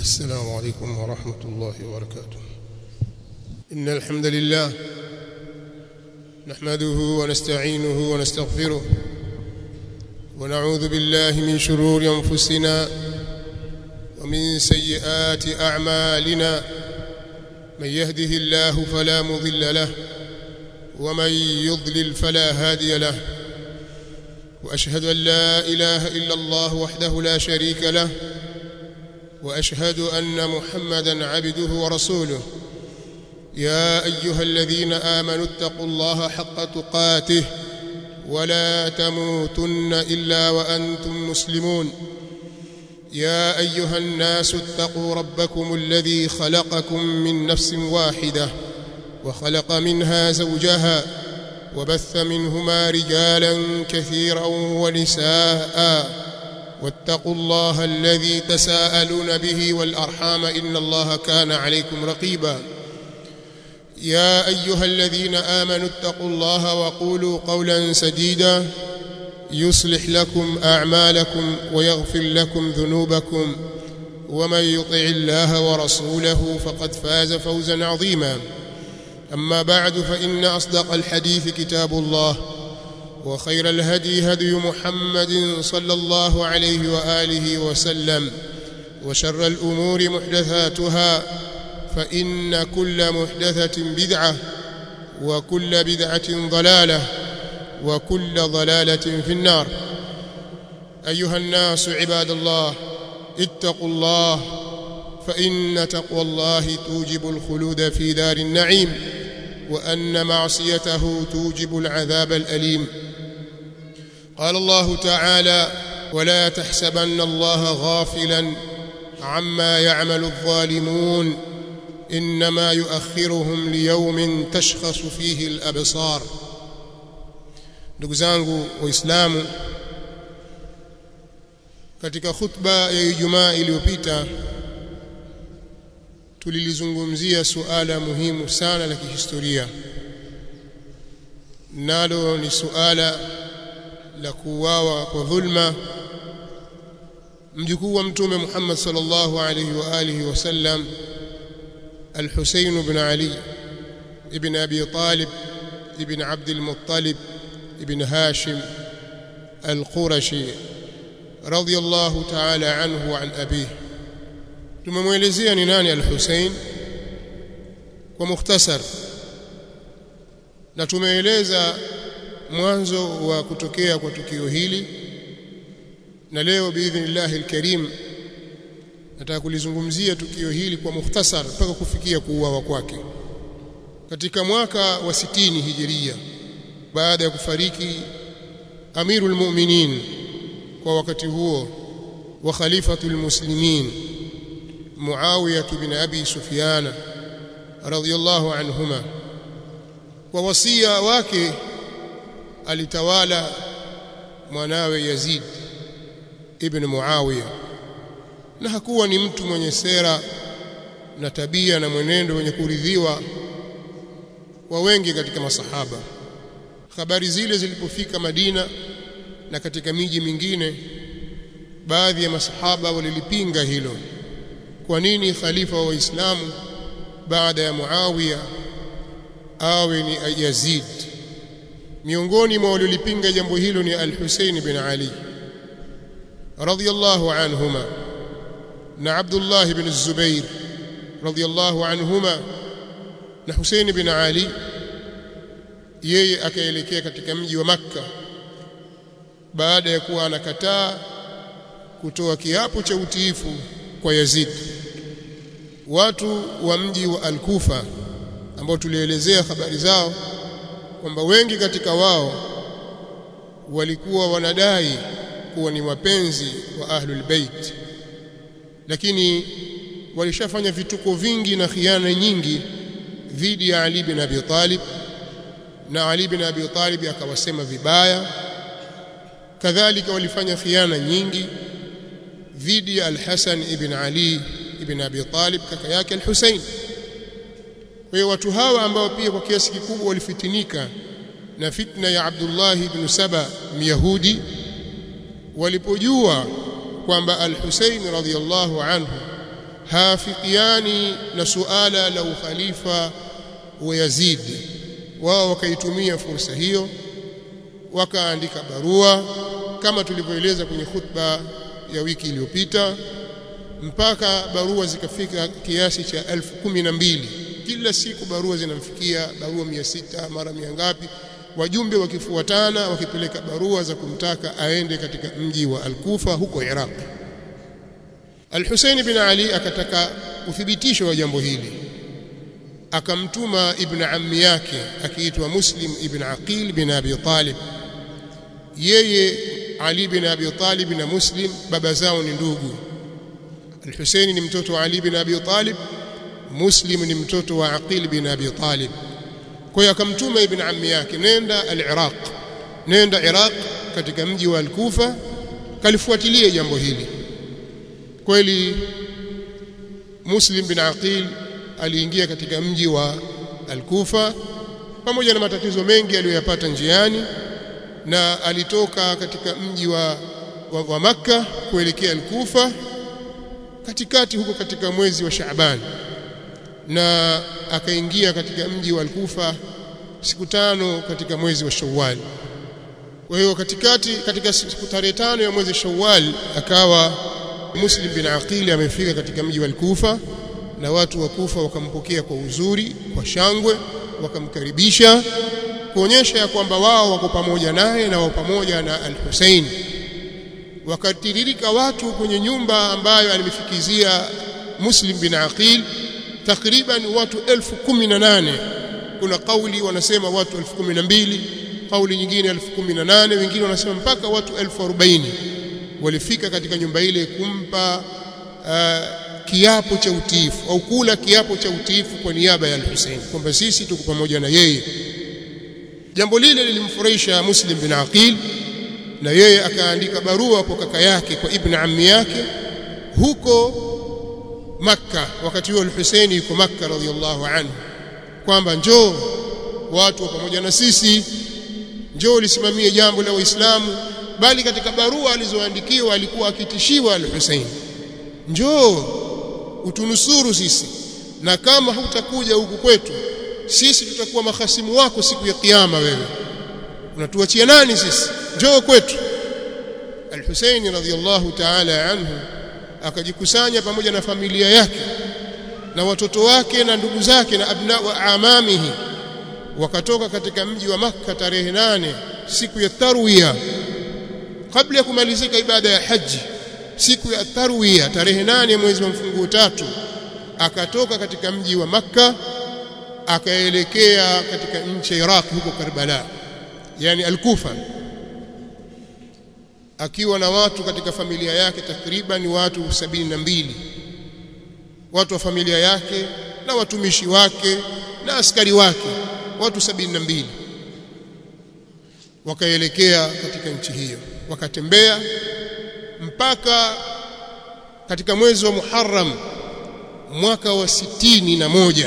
السلام عليكم ورحمة الله وبركاته إن الحمد لله نحمده ونستعينه ونستغفره ونعوذ بالله من شرور أنفسنا ومن سيئات أعمالنا من يهده الله فلا مضل له ومن يضلل فلا هادي له وأشهد أن لا إله إلا الله وحده لا شريك له واشهد ان محمدا عبده ورسوله يا ايها الذين امنوا اتقوا الله حق تقاته ولا تموتن الا وانتم مسلمون يا ايها الناس اتقوا ربكم الذي خلقكم من نفس واحده وخلق منها زوجها وبث منهما رجالا كثيرا ونساء واتقوا الله الذي تساءلون به والارحام ان الله كان عليكم رقيبا يا ايها الذين امنوا اتقوا الله وقولوا قولا سديدا يصلح لكم اعمالكم ويغفر لكم ذنوبكم ومن يطع الله ورسوله فقد فاز فوزا عظيما اما بعد فان اصدق الحديث كتاب الله وخير الهدي هدي محمد صلى الله عليه واله وسلم وشر الامور محدثاتها فان كل محدثه بدعه وكل بدعه ضلاله وكل ضلاله في النار ايها الناس عباد الله اتقوا الله فان تقوى الله توجب الخلود في دار النعيم وان معصيته توجب العذاب الاليم قال الله تعالى ولا تحسبن الله غافلا عما يعمل الظالمون انما يؤخرهم ليوم تشخص فيه الابصار ndugu zangu waislamu katika khutba ya Ijumaa iliyopita tulilizungumzia suala muhimu sana la kihistoria nalo ni suala la kuuawa kwa dhulma mjukuu wa mtume Muhammad sallallahu alayhi wa alihi wasallam al-Husayn ibn Ali ibn Abi Talib ibn Abd al-Muttalib ibn Hashim al-Qurashi radiyallahu ta'ala anhu wa an abihi tumemwelezea ni nani al-Husayn kwa mukhtasar na tumeeleza mwanzo wa kutokea kwa tukio hili na leo biidhnillah alkarim nataka kulizungumzia tukio hili kwa mukhtasar mpaka kufikia kuuawa kwake katika mwaka wa sitini hijiria baada ya kufariki amirul mu'minin kwa wakati huo wa khalifatul muslimin Muawiya bin Abi Sufyan radhiyallahu anhuma kwa wasia wake alitawala mwanawe Yazid ibn Muawiya na hakuwa ni mtu mwenye sera na tabia na mwenendo wenye kuridhiwa wa wengi katika masahaba habari zile zilipofika Madina na katika miji mingine baadhi ya masahaba walilipinga hilo kwa nini khalifa wa Waislamu baada ya Muawiya awe ni Yazid miongoni mwa waliolipinga jambo hilo ni Al-Husayn bin Ali radhiyallahu anhuma na Abdullah bin Zubair radhiyallahu anhuma na Husayn bin Ali yeye akaelekea katika mji wa Makka baada ya kuwa anakataa kutoa kiapo cha utiifu kwa Yazid watu wa mji wa Al-Kufa ambao tulielezea habari zao kwamba wengi katika wao walikuwa wanadai kuwa ni wapenzi wa ahlul bait lakini walishafanya vituko vingi na khiana nyingi dhidi ya Ali bin Abi Talib na Ali bin Abi Talib akawasema vibaya kadhalika walifanya khiana nyingi dhidi ya Al-Hasan ibn Ali ibn Abi Talib kaka yake Al-Husayn kwa hiyo watu hawa ambao pia kwa kiasi kikubwa walifitinika na fitna ya Abdullah ibn Saba Myahudi walipojua kwamba al-Husayn radhiyallahu anhu hafikiani na suala la ukhalifa wa Yazid wao wakaitumia fursa hiyo wakaandika barua kama tulivyoeleza kwenye khutba ya wiki iliyopita mpaka barua zikafika kiasi cha elfu kumi na mbili kila siku barua zinamfikia barua mia sita mara mia ngapi wajumbe wakifuatana wakipeleka barua za kumtaka aende katika mji wa Al-Kufa huko Iraq Al-Hussein bin Ali akataka uthibitisho wa jambo hili akamtuma ibn ammi yake akiitwa Muslim ibn Aqil bin Abi Talib yeye Ali bin Abi Talib na Muslim baba zao ni ndugu Al-Hussein ni mtoto wa Ali bin Abi Talib Muslim ni mtoto wa Aqil bin Abi Talib kwa hiyo akamtuma ibn ammi yake nenda al-Iraq nenda Iraq katika mji wa al-Kufa kalifuatilie jambo hili kweli Muslim bin Aqil aliingia katika mji wa al-Kufa pamoja na matatizo mengi aliyoyapata njiani na alitoka katika mji wa, wa, wa Makka kuelekea al-Kufa katikati huko katika mwezi wa Shaaban na akaingia katika mji wa Al-Kufa siku tano katika mwezi wa Shawwal. Kwa hiyo katikati katika siku tarehe tano ya mwezi Shawwal akawa Muslim bin Aqil amefika katika mji wa Al-Kufa na watu wa Kufa wakampokea kwa uzuri, kwa shangwe, wakamkaribisha kuonyesha ya kwamba wao wako pamoja naye na wao pamoja na Al-Hussein. Wakatiririka watu kwenye nyumba ambayo alimfikizia Muslim bin Aqil takriban watu elfu kumi na nane kuna kauli wanasema watu elfu kumi na mbili kauli nyingine elfu kumi na nane wengine wanasema mpaka watu elfu arobaini walifika katika nyumba ile kumpa uh, kiapo cha utiifu au kula kiapo cha utiifu kwa niaba ya al-Hussein kwamba sisi tuko pamoja na yeye jambo lile lilimfurahisha Muslim bin Aqil na yeye akaandika barua kwa kaka yake kwa ibn ammi yake huko Makka wakati huo al-Hussein yuko Makka radhiyallahu anhu kwamba njoo watu wa pamoja na sisi njoo lisimamie jambo la Waislamu bali katika barua alizoandikiwa alikuwa akitishiwa al-Hussein njoo utunusuru sisi na kama hutakuja huku kwetu sisi tutakuwa mahasimu wako siku ya kiyama wewe unatuachia nani sisi njoo kwetu al-Hussein radhiyallahu ta'ala anhu akajikusanya pamoja na familia yake na watoto wake na ndugu zake na abna wa amamihi wakatoka katika mji wa Makka tarehe nane siku ya tarwiya kabla ya kumalizika ibada ya haji siku ya tarwiya tarehe nane mwezi wa mfunguo tatu akatoka katika mji wa Makka akaelekea katika nchi ya Iraq huko Karbala yani al-Kufa akiwa na watu katika familia yake takriban watu sabini na mbili watu wa familia yake na watumishi wake na askari wake watu sabini na mbili wakaelekea katika nchi hiyo wakatembea mpaka katika mwezi wa Muharram mwaka wa sitini na moja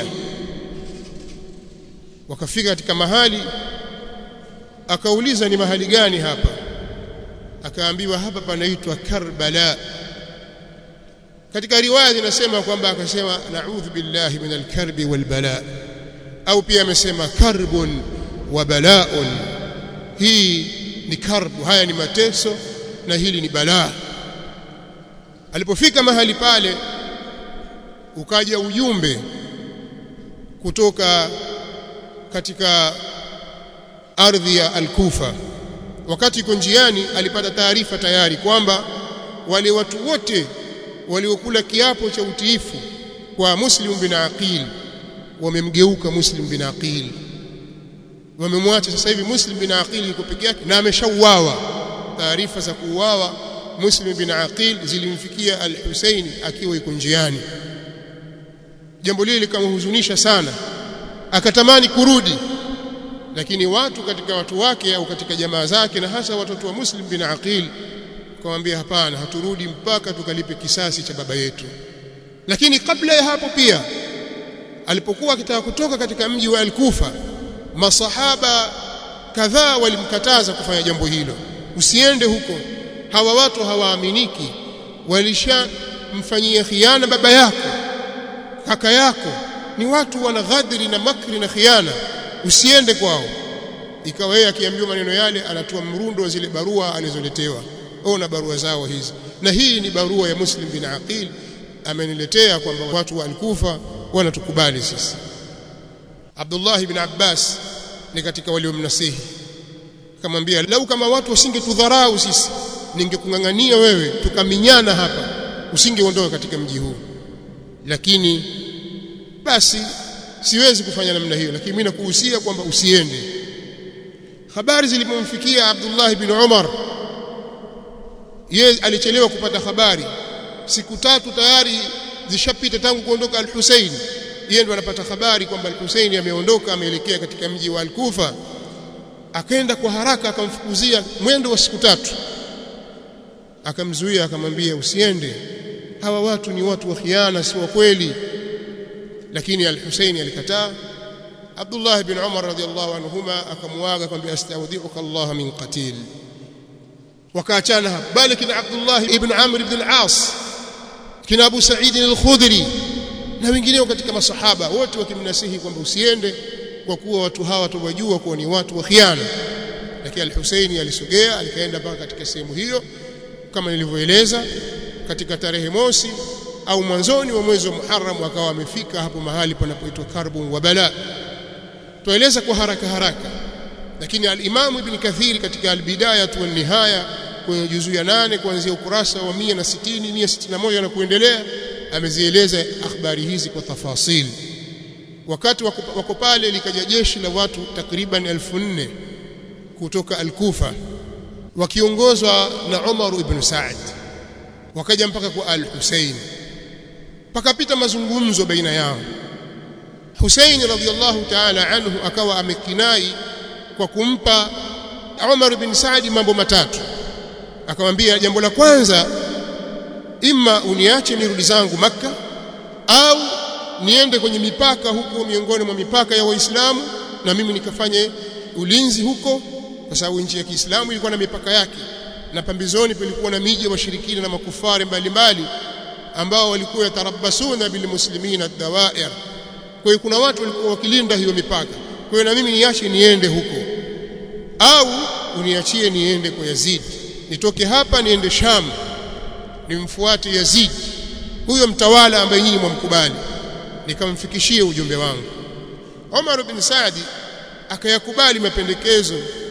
wakafika katika mahali akauliza ni mahali gani hapa akaambiwa hapa panaitwa Karbala katika riwaya zinasema kwamba akasema na'udhu billahi minal karbi wal bala au pia amesema karbun wa bala'un hii ni karbu haya ni mateso na hili ni balaa alipofika mahali pale ukaja ujumbe kutoka katika ardhi ya Al-Kufa wakati iko njiani alipata taarifa tayari kwamba wale watu wote waliokula kiapo cha utiifu kwa Muslim bin Aqil wamemgeuka Muslim bin Aqil wamemwacha sasa hivi Muslim bin Aqil yuko peke yake na ameshauawa taarifa za kuuawa Muslim bin Aqil zilimfikia Al-Husaini akiwa yuko njiani jambo lile likamhuzunisha sana akatamani kurudi lakini watu katika watu wake au katika jamaa zake na hasa watoto wa Muslim bin Aqil akamwambia hapana haturudi mpaka tukalipe kisasi cha baba yetu lakini kabla ya hapo pia alipokuwa akitaka kutoka katika mji wa Al-Kufa masahaba kadhaa walimkataza kufanya jambo hilo usiende huko hawa watu hawaaminiki walisha amemfanyia khiana baba yako kaka yako ni watu wana ghadri na makri na khiana usiende kwao ikawa yeye akiambiwa maneno yale anatoa mrundo wa zile barua alizoletewa ona barua zao hizi na hii ni barua ya Muslim bin Aqil ameniletea kwamba watu wa Al-Kufa wanatukubali sisi Abdullah ibn Abbas ni katika waliomnasihi akamwambia lau kama watu wasingetudharau sisi ningekungangania wewe tukaminyana hapa usingeondoka katika mji huu lakini basi siwezi kufanya namna hiyo lakini mimi nakuhusia kwamba usiende habari zilipomfikia Abdullah ibn Umar yeye alichelewa kupata habari siku tatu tayari zishapita tangu kuondoka al-Hussein yeye ndo anapata habari kwamba al-Hussein ameondoka ameelekea katika mji wa al-Kufa akaenda kwa haraka akamfukuzia mwendo wa siku tatu akamzuia akamwambia usiende hawa watu ni watu wa khiana si wa kweli lakini al-Hussein alikataa Abdullah ibn Umar radiyallahu anhuma akamwaga akamwambia astaudhi'uka Allah min qatil wakaachana hapo bali kina Abdullah ibn Amr ibn al-As kina Abu Sa'id al-Khudri na wengineo katika masahaba wote wakimnasihi kwamba usiende kwa kuwa watu hawa tuwajua kuwa ni watu wa khiana lakini al-Husaini alisogea alikaenda mpaka katika sehemu hiyo kama nilivyoeleza katika tarehe mosi au mwanzoni wa mwezi wa Muharram akawa amefika hapo mahali panapoitwa Karbun wa Bala tueleza kwa haraka haraka lakini al-Imam Ibn Kathir katika al-Bidayah wa Nihaya kwenye juzu ya nane kuanzia ukurasa wa 160 161 na kuendelea amezieleza habari hizi kwa tafasili wakati wako pale likaja jeshi la watu takriban elfu nne kutoka al-Kufa wakiongozwa na Umar ibn Saad wakaja mpaka kwa al-Husayn pakapita mazungumzo baina yao Husayn radhiyallahu ta'ala anhu akawa amekinai kwa kumpa Umar ibn Saad mambo matatu akamwambia jambo la kwanza imma uniache nirudi zangu maka au niende kwenye mipaka huko miongoni mwa mipaka ya Waislamu na mimi nikafanye ulinzi huko kwa sababu nchi ya Kiislamu ilikuwa na mipaka yake na pambizoni palikuwa na miji ya washirikina na makufari mbalimbali ambao walikuwa yatarabasuna bilmuslimina ad-dawair kwa hiyo kuna watu walikuwa wakilinda hiyo mipaka kwa hiyo na mimi niache niende huko au uniachie niende kwa Yazid nitoke hapa niende Sham nimfuate Yazid huyo mtawala ambaye nyinyi mwamkubali nikamfikishie ujumbe wangu Umar bin Saadi akayakubali mapendekezo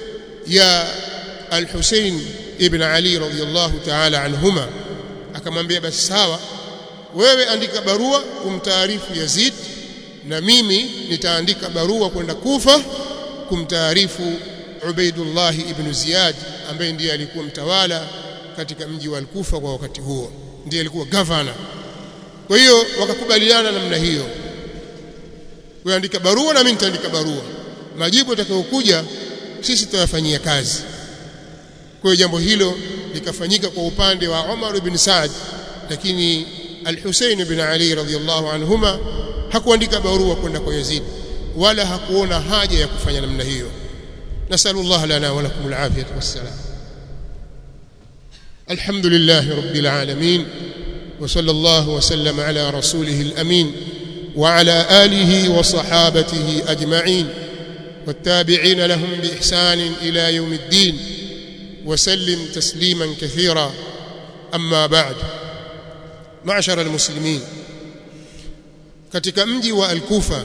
ya Al-Hussein ibn Ali radhiyallahu ta'ala anhuma akamwambia basi sawa wewe andika barua kumtaarifu Yazid na mimi nitaandika barua kwenda Kufa kumtaarifu Ubaidullah ibn Ziyad ambaye ndiye alikuwa mtawala katika mji wa Al-Kufa kwa wakati huo ndiye alikuwa governor kwa hiyo wakakubaliana namna hiyo wewe andika barua na mimi nitaandika barua majibu yatakayokuja sisi tutayafanyia kazi kwa hiyo jambo hilo likafanyika kwa upande wa Umar ibn Saad lakini Al-Hussein ibn Ali radhiyallahu anhuma hakuandika barua kwenda kwa Yazid wala hakuona haja ya kufanya namna hiyo nasallallahu lana wa lakum al-afiyah was-salam alhamdulillah rabbil alamin وصلى الله وسلم على رسوله الامين وعلى اله وصحابته اجمعين والتابعين لهم باحسان الى يوم الدين وسلم تسليما كثيرا اما بعد معشر المسلمين katika mji wa Al-Kufa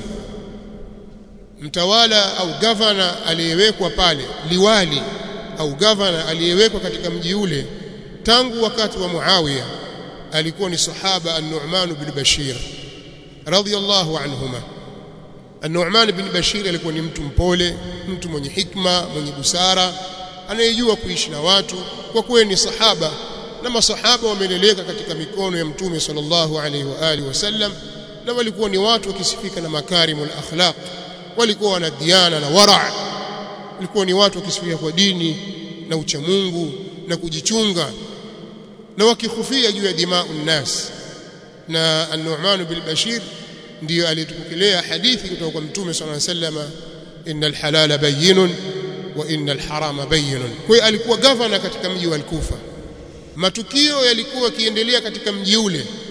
mtawala au gavana aliyewekwa pale liwali au gavana aliyewekwa katika mji ule tangu wakati wa Muawiya alikuwa ni sahaba An-Nu'man bin Bashir radhiyallahu anhuma An-Nu'man bin Bashir alikuwa ni mtu mpole mtu mwenye hikma mwenye busara anayejua kuishi na watu kwa kuwa ni sahaba na masahaba wameleleka katika mikono ya mtume sallallahu alaihi wa alihi wasallam na walikuwa ni watu wakisifika na makarimul akhlaq walikuwa wana diana na wara walikuwa ni watu wakisifika kwa dini na uchamungu na kujichunga na wakihufia juu ya dimau nnas na an-Nu'man bil Bashir ndiyo alitupokelea hadithi kutoka kwa mtume sallallahu alaihi wasallam innal halala bayyinun wa innal harama bayyinun kwa hiyo alikuwa gavana katika mji wa Al-Kufa matukio yalikuwa yakiendelea katika mji ule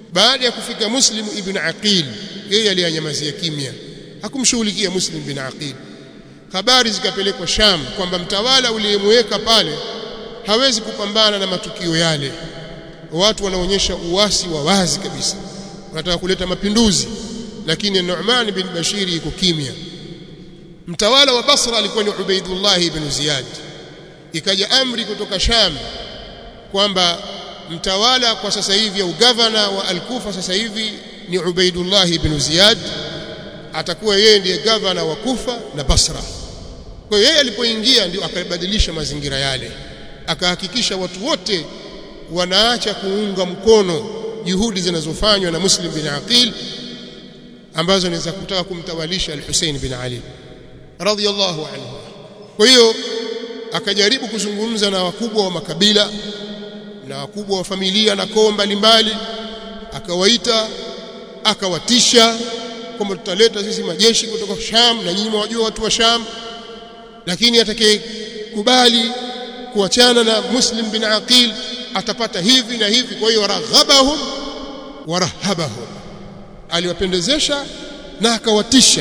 baada ya kufika Muslim ibn Aqil yeye aliyanyamazia kimya hakumshughulikia Muslim ibn Aqil habari zikapelekwa Sham kwamba mtawala uliyemweka pale hawezi kupambana na matukio yale watu wanaonyesha uasi wa wazi kabisa wanataka kuleta mapinduzi lakini Nu'man bin Bashir yuko kimya mtawala wa Basra alikuwa ni Ubaidullah ibn Ziyad ikaja amri kutoka Sham kwamba mtawala kwa sasa hivi au gavana wa Al-Kufa sasa hivi ni Ubaidullah ibn Ziyad atakuwa yeye ndiye gavana wa Kufa na Basra kwa hiyo yeye alipoingia ndio akabadilisha mazingira yale akahakikisha watu wote wanaacha kuunga mkono juhudi zinazofanywa na Muslim bin Aqil ambazo ni za kutaka kumtawalisha Al-Hussein bin Ali radhiyallahu anhu kwa hiyo akajaribu kuzungumza na wakubwa wa makabila na wakubwa wa familia na koo mbalimbali akawaita akawatisha kwamba tutaleta sisi majeshi kutoka Sham na nyinyi mwajua watu wa Sham lakini atakayekubali kuachana na Muslim bin Aqil atapata hivi na hivi kwa hiyo raghabahum warahabahum aliwapendezesha na akawatisha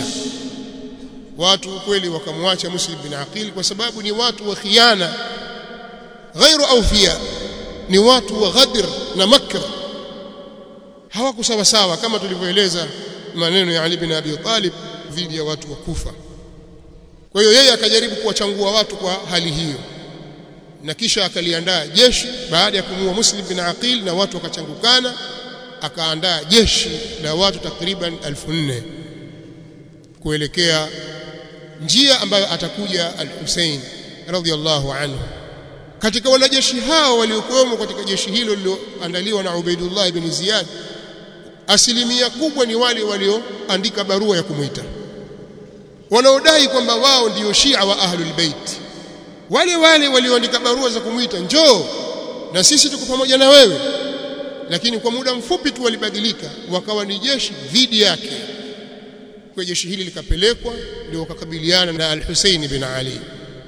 watu kweli wakamwacha Muslim bin Aqil kwa sababu ni watu wa khiana ghairu awfiya ni watu wa ghadr na makr hawako sawa sawa kama tulivyoeleza maneno ya Ali bin Abi Talib dhidi ya watu wa Kufa kwa hiyo yeye akajaribu kuwachangua watu kwa hali hiyo na kisha akaliandaa jeshi baada ya kumua Muslim bin Aqil na watu wakachangukana akaandaa jeshi la watu takriban 1400 kuelekea njia ambayo atakuja al-Hussein radhiyallahu anhu katika wanajeshi hao waliokuwemo katika jeshi hilo lililoandaliwa na Ubaidullah ibn Ziyad asilimia kubwa ni wale walioandika barua ya kumuita wanaodai kwamba wao ndio Shia wa Ahlul Bait wale wale walioandika barua za kumuita njoo na sisi tuko pamoja na wewe lakini kwa muda mfupi tu walibadilika wakawa ni jeshi dhidi yake kwa jeshi hili likapelekwa ndio wakakabiliana na Al-Hussein bin Ali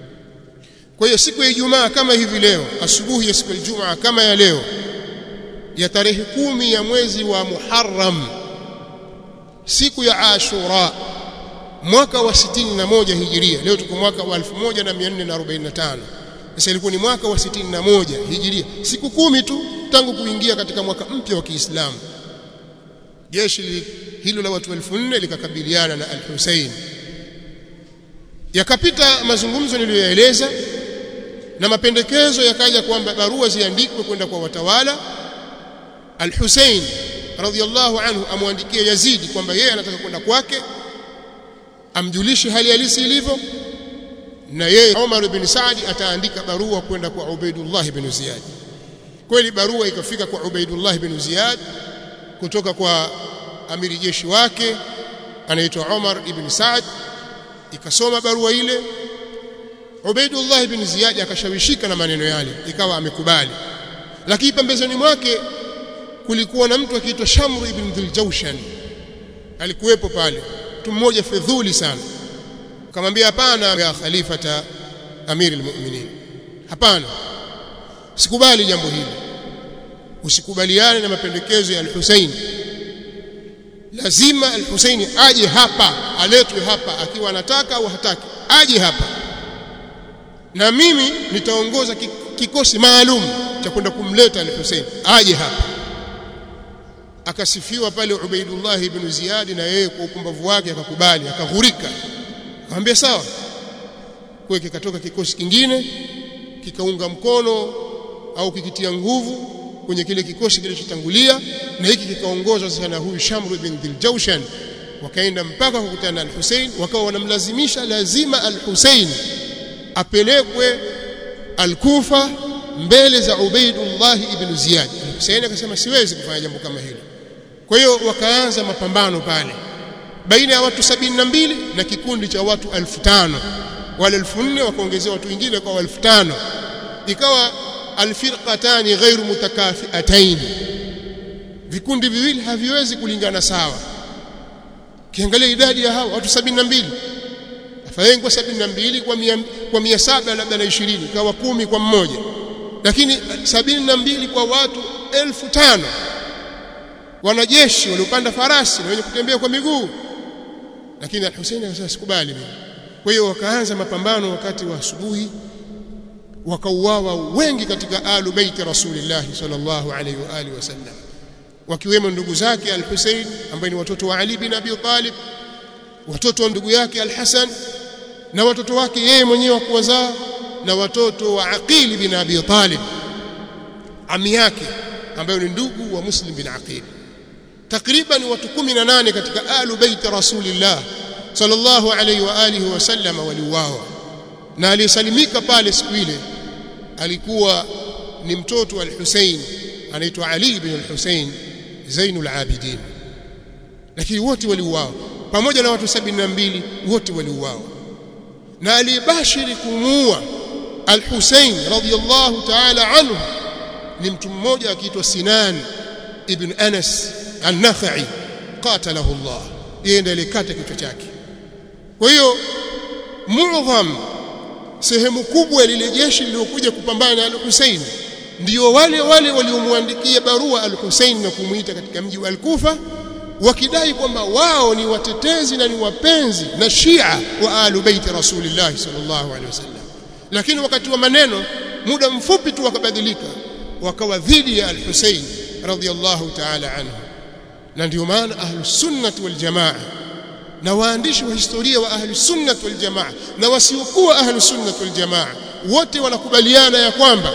kwa hiyo siku ya Ijumaa kama hivi leo asubuhi ya siku ya Ijumaa kama ya leo ya tarehe kumi ya mwezi wa Muharram siku ya Ashura mwaka wa 61 hijiria leo tuko mwaka wa 1445 sasa ilikuwa ni mwaka wa 61 hijiria siku kumi tu tangu kuingia katika mwaka mpya wa Kiislamu jeshi hilo la watu 1400 likakabiliana na al-Hussein yakapita mazungumzo niliyoyaeleza na mapendekezo yakaja kwamba barua ziandikwe kwenda kwa watawala al-Hussein radhiyallahu anhu amwandikie Yazidi kwamba yeye anataka kwenda kwake amjulishe hali halisi ilivyo na yeye Umar ibn Saadi ataandika barua kwenda kwa Ubaidullah ibn Ziyad kweli barua ikafika kwa Ubaidullah ibn Ziyad kutoka kwa amiri jeshi wake anaitwa Umar ibn Saad ikasoma barua ile Ubaidullah ibn Ziyad akashawishika na maneno yale ikawa amekubali lakini pembezoni mwake kulikuwa na mtu akiitwa Shamr ibn Dhiljawshan alikuwepo pale mtu mmoja fedhuli sana akamwambia hapana ya khalifata amiri almu'minin hapana sikubali jambo hili usikubaliane na mapendekezo ya al-Hussein lazima al-Hussein aje hapa aletwe hapa akiwa anataka au hataki aje hapa na mimi nitaongoza kikosi maalum cha kwenda kumleta al-Hussein aje hapa akasifiwa pale Ubaidullah ibn Ziyad na yeye kwa upumbavu wake akakubali akaghurika akamwambia sawa kwa kikatoka kikosi kingine kikaunga mkono au kikitia nguvu kwenye kile kikosi kilichotangulia na hiki kikaongozwa sasa na huyu Shamr ibn Dhiljawshan wakaenda mpaka kukutana na al-Hussein wakawa wanamlazimisha lazima al-Hussein apelekwe al-Kufa mbele za Ubaidullah ibn Ziyad Hussein akasema siwezi kufanya jambo kama hilo kwa hiyo wakaanza mapambano pale baina ya watu sabini na mbili na kikundi cha watu elfu tano wale elfu nne wakaongezea watu wengine kwa elfu tano ikawa alfirqatani ghairu mutakafiatain vikundi viwili haviwezi kulingana sawa kiangalia idadi ya hao watu sabini na mbili afadhali kwa sabini na mbili kwa mia, kwa mia saba labda na ishirini kawa kumi kwa mmoja lakini sabini na mbili kwa watu elfu tano wanajeshi waliopanda farasi na wenye kutembea kwa miguu lakini al-Hussein akasema sikubali mimi kwa hiyo wakaanza mapambano wakati wa asubuhi wakauawa wengi katika alu baiti rasulillah sallallahu alaihi wa alihi wasallam wakiwemo ndugu zake al-Hussein ambaye ni watoto wa Ali bin Abi Talib watoto wa ndugu yake al-Hasan na watoto wake yeye mwenyewe wa kuwazaa na watoto wa Aqil bin Abi Talib ami yake ambaye ni ndugu wa Muslim bin Aqil takriban watu 18 katika alu bait rasulillah sallallahu alayhi wa alihi wasallam waliuawa na aliyesalimika pale siku ile alikuwa ni mtoto wa al-Hussein anaitwa Ali ibn al-Hussein Zainul Abidin lakini wote waliuawa pamoja na watu 72 wote waliuawa na alibashiri kumuua al-Hussein radiyallahu ta'ala anhu ni mtu mmoja akiitwa Sinan ibn Anas an-Nakhai qatalahu Allah yeye ndiye alikata kichwa chake kwa hiyo muadham sehemu kubwa ya lile jeshi lililokuja kupambana na al-Hussein ndio wale wale waliomwandikia barua al-Hussein na kumuita katika mji wa al-Kufa wakidai kwamba wao ni watetezi na ni wapenzi na Shia wa alu baiti Rasulillah sallallahu alaihi wasallam lakini wakati wa maneno muda mfupi tu wakabadilika wakawa dhidi ya al-Hussein radhiyallahu ta'ala anhu na ndio maana ahlus sunnah wal jamaa na waandishi wa historia wa ahlus sunnah wal jamaa na wasiokuwa ahlus sunnah wal jamaa wote wanakubaliana ya kwamba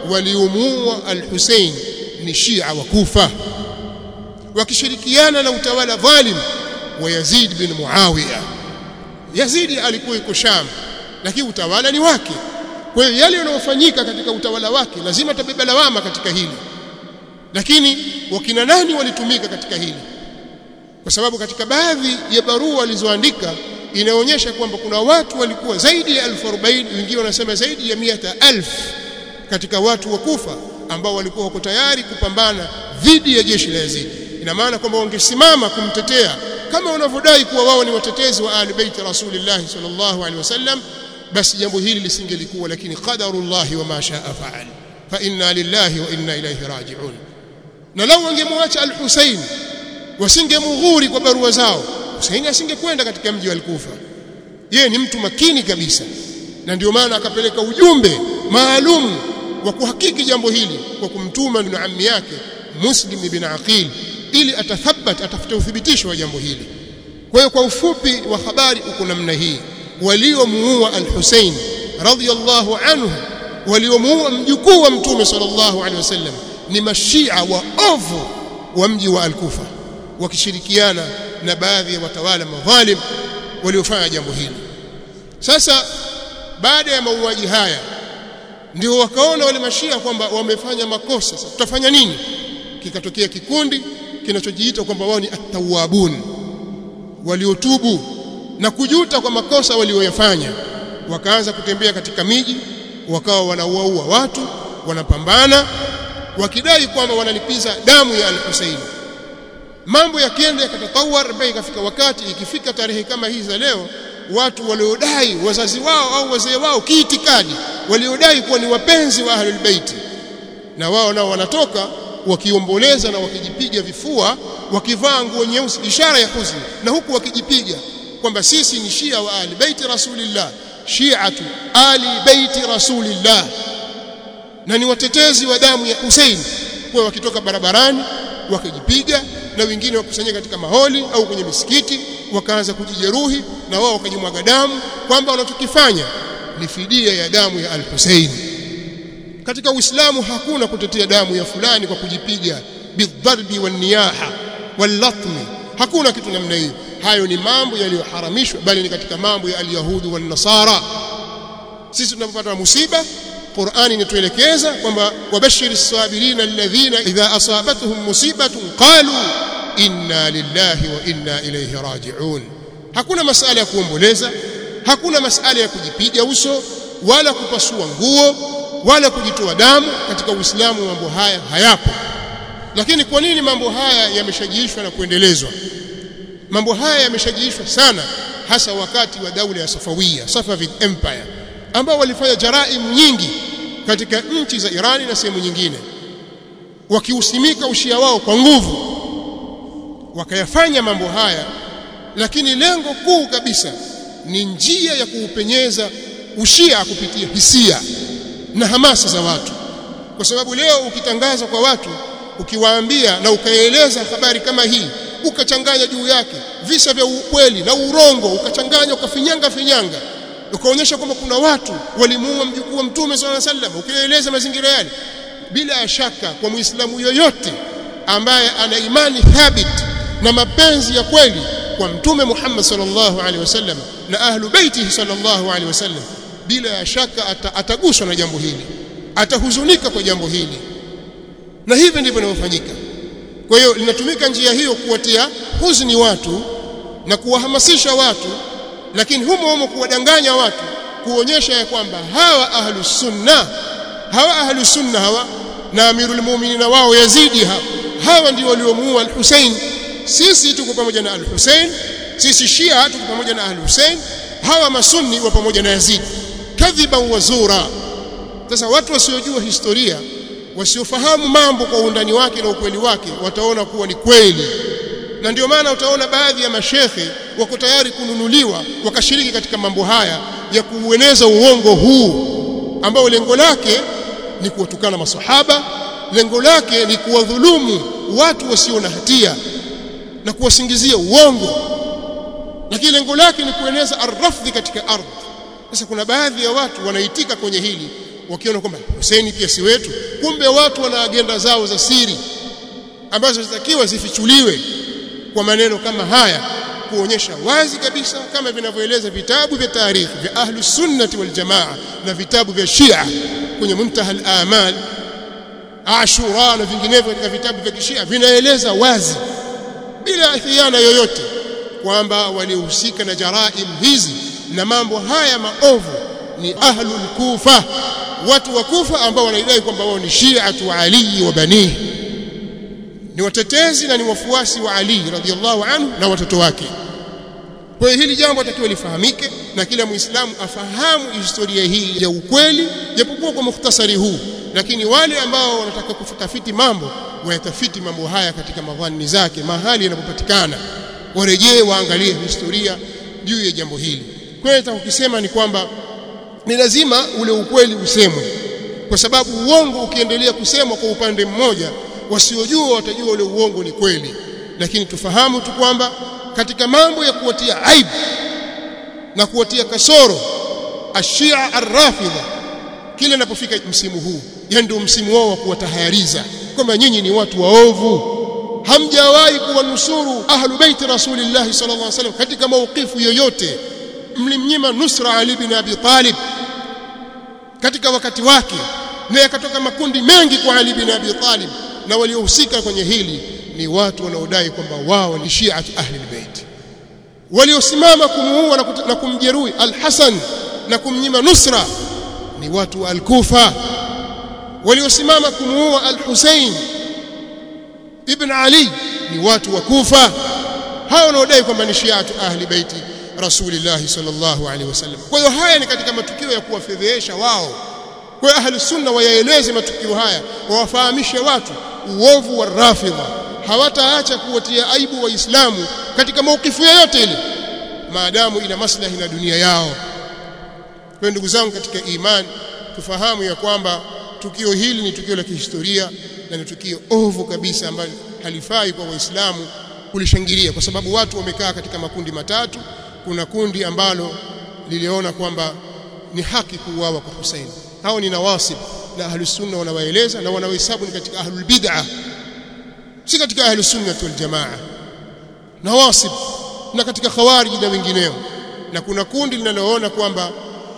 waliumua al-Hussein ni Shia wa Kufa wakishirikiana na utawala dhalim wa Yazid bin Muawiya Yazid alikuwa yuko Sham lakini utawala ni wake kwa hiyo yale yanayofanyika katika utawala wake lazima tabeba lawama katika hili lakini wakina nani walitumika katika hili kwa sababu katika baadhi ya barua walizoandika inaonyesha kwamba kuna watu walikuwa zaidi ya 1040 wengine wanasema zaidi ya 100000 katika watu wa Kufa ambao walikuwa wako tayari kupambana dhidi ya jeshi la Yazid ina maana kwamba wangesimama kumtetea kama wanavyodai kuwa wao ni watetezi wa ahli bait rasulillah sallallahu alaihi wasallam basi jambo hili lisingelikuwa lakini qadarullah wa ma shaa faal fa inna lillahi wa inna ilayhi raji'un na lau wangemwacha al-Husayn wasingemughuri kwa barua zao Husayn asingekwenda katika mji wa al-Kufa yeye ni mtu makini kabisa na ndio maana akapeleka ujumbe maalum wa kuhakiki jambo hili kwa kumtuma ndugu ammi yake Muslim ibn Aqil ili atathabat atafute uthibitisho wa jambo hili kwa hiyo kwa ufupi wa habari uko namna hii waliomuua al-Husayn radhiyallahu anhu waliomuua mjukuu wa mtume sallallahu alaihi wasallam ni mashia wa ovu wa mji wa al-Kufa wakishirikiana na baadhi ya watawala madhalim waliofanya jambo hili sasa baada ya mauaji haya ndio wakaona wale mashia kwamba wamefanya makosa sasa tutafanya nini kikatokea kikundi kinachojiita kwamba wao ni at-tawwabun waliotubu na kujuta kwa makosa walioyafanya wakaanza kutembea katika miji wakawa wanauaua watu wanapambana wakidai kwamba wanalipiza damu ya al-Husayn mambo yakienda yakatatawar mpaka ikafika wakati ikifika tarehe kama hizi za leo watu waliodai wazazi wao au wazee wao kiitikadi waliodai kuwa ni wapenzi wa ahlul bait na wao nao wanatoka wakiomboleza na wakijipiga vifua wakivaa nguo nyeusi ishara ya huzuni na huku wakijipiga kwamba sisi ni shia wa ahli baiti rasulillah shi'atu ali baiti rasulillah na ni watetezi wa damu ya Hussein kwa wakitoka barabarani wakijipiga na wengine wakusanyika katika maholi au kwenye misikiti wakaanza kujijeruhi na wao wakajimwaga damu kwamba wanachokifanya ni fidia ya damu ya al-Hussein katika Uislamu hakuna kutetea damu ya fulani kwa kujipiga bidharbi waniyaha wallatmi hakuna kitu namna hiyo hayo ni mambo yaliyoharamishwa bali ni katika mambo ya alyahudu wan nasara sisi tunapopata musiba Qur'ani inatuelekeza kwamba wabashiri as-sabirina alladhina idha asabatuhum musibatun qalu inna lillahi wa inna ilayhi raji'un hakuna masala ya kuomboleza hakuna masala ya kujipiga uso wala kupasua nguo wala kujitoa damu katika Uislamu mambo haya hayapo lakini kwa nini mambo haya yameshajiishwa na kuendelezwa mambo haya yameshajiishwa sana hasa wakati wa daula ya Safawiya Safavid Empire ambao walifanya jaraim nyingi katika nchi za Irani na sehemu nyingine wakiusimika ushia wao kwa nguvu wakayafanya mambo haya lakini lengo kuu kabisa ni njia ya kuupenyeza ushia kupitia hisia na hamasa za watu kwa sababu leo ukitangaza kwa watu ukiwaambia na ukaeleza habari kama hii ukachanganya juu yake visa vya ukweli na urongo ukachanganya ukafinyanga finyanga ukaonyesha kwamba kuna watu walimuua mjukuu wa mtume swalla sallam ukieleza mazingira yale bila shaka kwa muislamu yoyote ambaye ana imani thabit na mapenzi ya kweli kwa mtume Muhammad sallallahu alaihi wasallam na ahlu baitihi sallallahu alaihi wasallam bila shaka ata, ataguswa na jambo hili atahuzunika kwa jambo hili na hivi ndivyo inavyofanyika kwa hiyo linatumika njia hiyo kuwatia huzuni watu na kuwahamasisha watu lakini humo humo kuwadanganya watu kuonyesha ya kwamba hawa ahlus sunna hawa ahlus sunna hawa na amirul mu'minin wao Yazidi hawa hawa ndio waliomuua al-Hussein sisi tuko pamoja na al-Hussein sisi Shia tuko pamoja na al-Hussein hawa masunni wa pamoja na Yazid kadhiban wazura sasa watu wasiojua historia wasiofahamu mambo kwa undani wake na ukweli wake wataona kuwa ni kweli na ndio maana utaona baadhi ya mashekhe wako tayari kununuliwa wakashiriki katika mambo haya ya kuueneza uongo huu ambao lengo lake ni kuwatukana masahaba lengo lake ni kuwadhulumu watu wasio na hatia na kuwasingizia uongo lakini lengo lake ni kueneza arrafdhi katika ardhi sasa kuna baadhi ya watu wanaitika kwenye hili wakiona kwamba Hussein pia si wetu kumbe watu wana agenda zao za siri ambazo zitakiwa zifichuliwe kwa maneno kama haya kuonyesha wazi kabisa kama vinavyoeleza vitabu vya tarikhi vya ahlus sunnati wal jamaa na vitabu vya Shia kwenye muntaha al-amal Ashura na vinginevyo katika vitabu vya Kishia vinaeleza wazi bila khiana yoyote kwamba walihusika na jaraim hizi na mambo haya maovu ni ahlul kufa watu wa kufa ambao wanaidai kwamba wao ni shi'atu ali wa banihi ni watetezi na ni wafuasi wa Ali radhiallahu anhu na watoto wake. Kwa hiyo hili jambo atakiwa lifahamike na kila Muislamu afahamu historia hii ya ukweli, japokuwa kwa mukhtasari huu, lakini wale ambao wanataka kutafiti mambo wayatafiti mambo haya katika madhani zake, mahali yanapopatikana, warejee waangalie historia juu ya jambo hili. Kwa hiyo ukisema ni kwamba ni lazima ule ukweli usemwe, kwa sababu uongo ukiendelea kusemwa kwa upande mmoja wasiojua watajua ule uongo ni kweli lakini tufahamu tu kwamba katika mambo ya kuwatia aibu na kuwatia kasoro ashia arrafidha kile inapofika msimu huu yani ndio msimu wao wa kuwatahayariza kwamba nyinyi ni watu waovu hamjawahi kuwanusuru ahlu baiti rasulillah sallallahu alaihi wasallam katika maukifu yoyote mlimnyima nusra ali bin abi talib katika wakati wake na yakatoka makundi mengi kwa ali bin abi talib na waliohusika kwenye hili ni watu wanaodai kwamba wao ni shi'atu ahli albayt waliosimama kumuua na kumjeruhi al-Hasan na kumnyima nusra ni watu wa al-Kufa waliosimama kumuua al-Hussein ibn Ali ni watu wa Kufa hao wanaodai kwamba ni shi'atu ahli baiti Rasulillah sallallahu alaihi wasallam kwa hiyo haya ni katika matukio ya kuwafedhehesha wao kwa ahli sunna wayaeleze matukio haya wawafahamishe watu uovu wa rafidha hawataacha kuwatia aibu waislamu katika maukifu yoyote ile maadamu ina maslahi na dunia yao kwa ndugu zangu katika imani tufahamu ya kwamba tukio hili ni tukio la kihistoria na ni tukio ovu kabisa ambalo halifai kwa waislamu kulishangilia kwa sababu watu wamekaa katika makundi matatu kuna kundi ambalo liliona kwamba ni haki kuuawa kwa Hussein hao ni nawasib na ahlus sunna wanawaeleza na wanawahesabu ni katika ahlul bid'ah si katika ahlus sunna wal jamaa nawasib na katika khawarij na wengineo na kuna kundi linaloona kwamba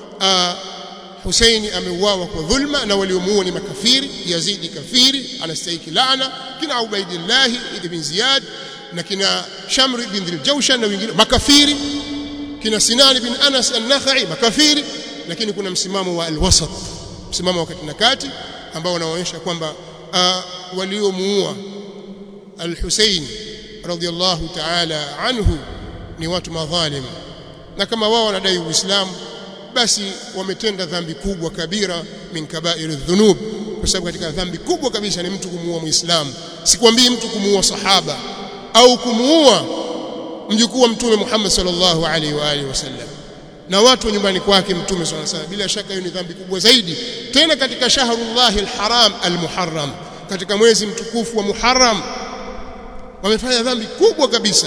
Husaini ameuawa kwa dhulma na waliomuua ni makafiri Yazidi kafiri anastahili laana kina Ubaidillah ibn Ziyad na kina Shamr ibn Dhiljawshan na wengine makafiri kina Sinan ibn Anas an-Nakhai makafiri lakini kuna msimamo wa al-wasat msimamo wa kati na kati ambao unaonyesha kwamba waliomuua al-Husayn radiyallahu ta'ala anhu ni watu madhalim na kama wao wanadai uislamu basi wametenda dhambi kubwa kabira min kaba'iri dhunub kwa sababu katika dhambi kubwa kabisa ni mtu kumuua muislamu sikwambii mtu kumuua sahaba au kumuua mjukuu wa mtume Muhammad sallallahu alaihi wa alihi wasallam na watu wa nyumbani kwake mtume sallallahu alaihi wasallam bila shaka hiyo ni dhambi kubwa zaidi tena katika shahrullahi alharam almuharram katika mwezi mtukufu wa Muharram wamefanya dhambi kubwa kabisa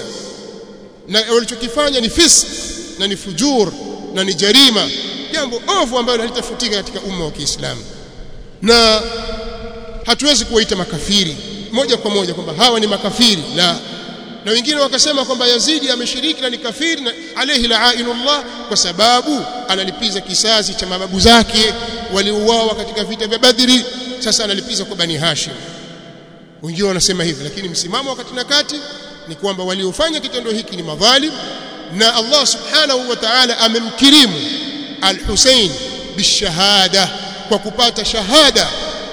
na walichokifanya ni fisq na ni fujur na ni jarima jambo ovu ambalo halitafutika katika umma wa Kiislamu na hatuwezi kuwaita makafiri moja kwa moja kwamba hawa ni makafiri la na wengine wakasema kwamba Yazidi ameshiriki na ni kafiri na alayhi la'inullah kwa sababu analipiza kisasi cha mababu zake waliouawa katika vita vya Badri sasa analipiza kwa Bani Hashim wengine wanasema hivi lakini msimamo wakati na kati ni kwamba waliofanya kitendo hiki ni madhalim na Allah subhanahu wa ta'ala amemkirimu al-Hussein bishahada kwa kupata shahada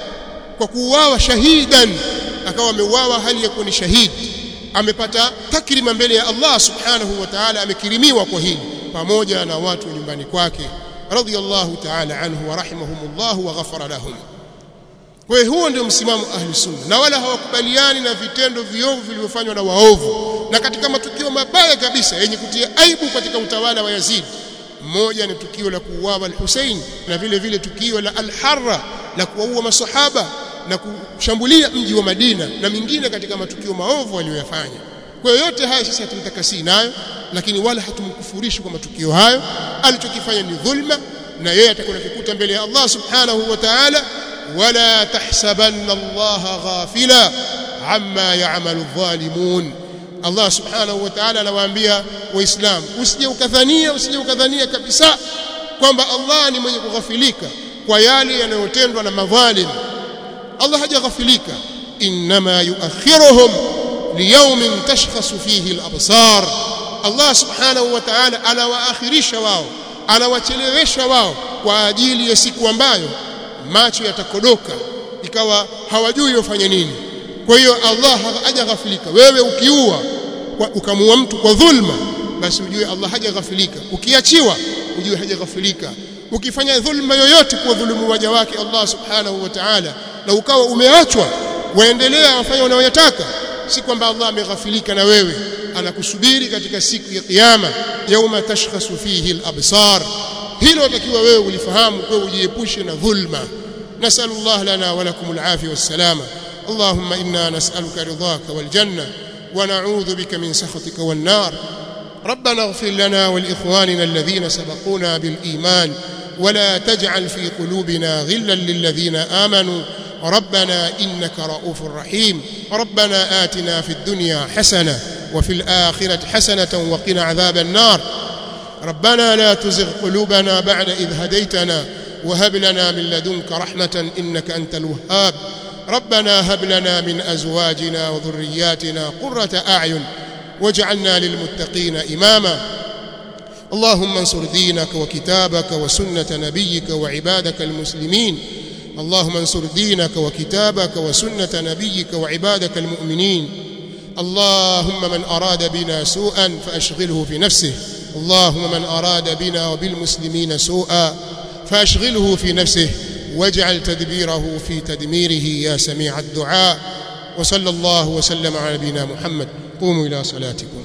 kwa kuuawa shahidan akawa ameuawa hali ya kuwa ni shahidi amepata takrima mbele ya Allah subhanahu wa ta'ala amekirimiwa kwa hili pamoja na watu nyumbani kwake radiyallahu ta'ala anhu wa rahimahumullah wa ghafara lahum kwa hiyo huo ndio msimamo ahli sunna na wala hawakubaliani na vitendo viovu vilivyofanywa na waovu na katika matukio mabaya kabisa yenye kutia aibu katika utawala wa Yazid mmoja ni tukio la kuuawa al-Hussein na vile vile tukio la al-Harra la kuwaua masahaba na kushambulia mji wa Madina na mingine katika matukio maovu aliyoyafanya. Kwa hiyo yote haya sisi hatumtakasi nayo, lakini wala hatumkufurishi kwa matukio hayo. Alichokifanya ni dhulma, na yeye atakuwa kikuta mbele ya Allah subhanahu wa ta'ala, wala tahsabanna Allah ghafila amma ya'malu dhalimun. Allah subhanahu wa ta'ala anawaambia Waislamu, usije ukadhania, usije ukadhania kabisa kwamba Allah ni mwenye kughafilika kwa yale yanayotendwa na madhalim Allah hajaghafilika inma yuakhiruhum liyawmin tashkhasu fihi al-absar Allah subhanahu wa ta'ala anawaakhirisha wao anawachelewesha wao kwa ajili ya siku ambayo macho yatakodoka ikawa hawajui wafanye nini kwa hiyo Allah hajaghafilika wewe ukiua ukamua mtu kwa dhulma basi ujue Allah hajaghafilika ukiachiwa ujue hajaghafilika ukifanya dhulma yoyote kwa dhulumu waja wake Allah subhanahu wa ta'ala na ukawa umeachwa waendelea wafanya unayoyataka si kwamba Allah ameghafilika na wewe anakusubiri katika siku ya kiyama yauma tashkhasu fihi al-absar hilo takiwa wewe ulifahamu kwa ujiepushe na dhulma nasallallahu lana wa lakum al-afiyah was-salama اللهم إنا نسألك رضاك والجنة ونعوذ بك من سخطك والنار ربنا اغفر لنا ولإخواننا الذين سبقونا بالإيمان ولا تجعل في قلوبنا غلا للذين آمنوا ربنا إنك رؤوف رحيم ربنا آتنا في الدنيا حسنة وفي الآخرة حسنة وقنا عذاب النار ربنا لا تزغ قلوبنا بعد إذ هديتنا وهب لنا من لدنك رحمة إنك أنت الوهاب ربنا هب لنا من أزواجنا وذرياتنا قرة أعين واجعلنا للمتقين إماما اللهم انصر دينك وكتابك وسنة نبيك وعبادك المسلمين اللهم انصر دينك وكتابك وسنة نبيك وعبادك المؤمنين اللهم من أراد بنا سوءا فأشغله في نفسه اللهم من أراد بنا وبالمسلمين سوءا فأشغله في نفسه واجعل تدبيره في تدميره يا سميع الدعاء وصلى الله وسلم على نبينا محمد قوموا إلى صلاتكم